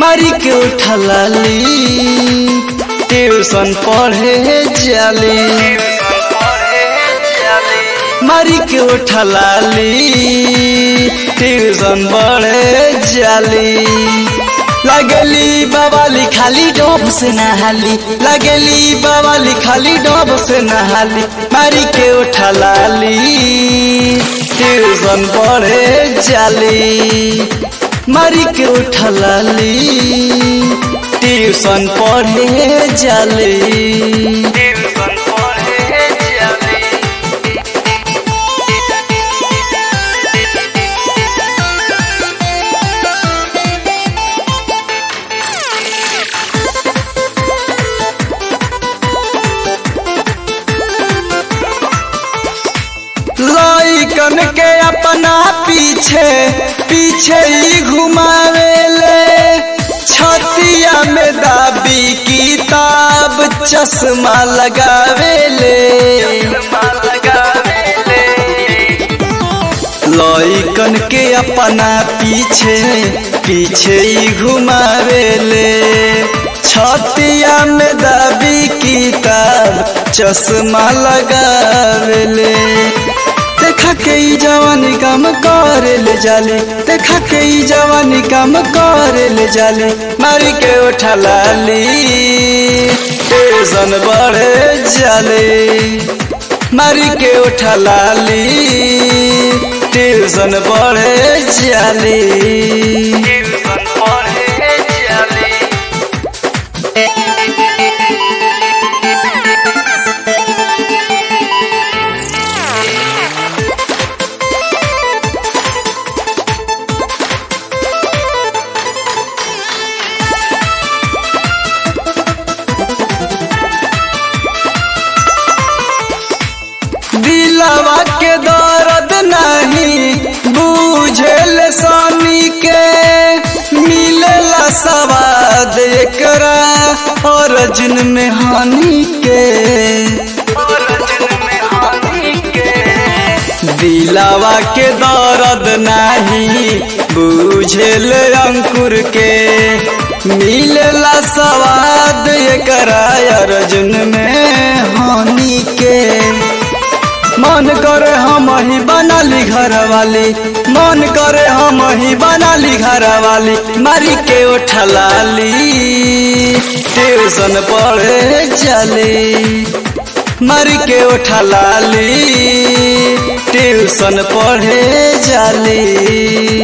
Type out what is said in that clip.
मारी के उठलाली ट्यूशन पढ़े जाली मारी के उठलाली ट्यूशन पढ़े जाली लगली बवाली खाली डोब से नहाली लगली बवाली खाली डोब से नहाली मारी के उठलाली ट्यूशन पढ़े जाली मारी के उठलाली ट्यूशन पढ़े जाली लइकन के अपना पीछे पीछे ही घुमावेले छतिया में दाबी किताब चश्मा लगावेले लइकन के अपना पीछे पीछे ही घुमावेले छतिया में दाबी किताब चश्मा लगावेले देखा के ई जवानी काम करे ले जाली देखा के ई जवानी काम करे ले जाली मारी के उठा लाली टेंशन बढ़े जाली मारी के उठा लाली टेंशन बढ़े जाली दिलवा के दर्द नहीं बुझेल स्वामी के मिलेला सवाद एकरा और जिन में हानि के दिलावा के दर्द नहीं बुझेल अंकुर के मिलेला सवाद एकरा अर्जुन में हानि के मन करे हम ही बनाली घर वाली मन करे हम ही बनाली घर वाली मारी के उठलाली ट्यूशन पढ़े चली मारी के उठलाली ट्यूशन पढ़े जाली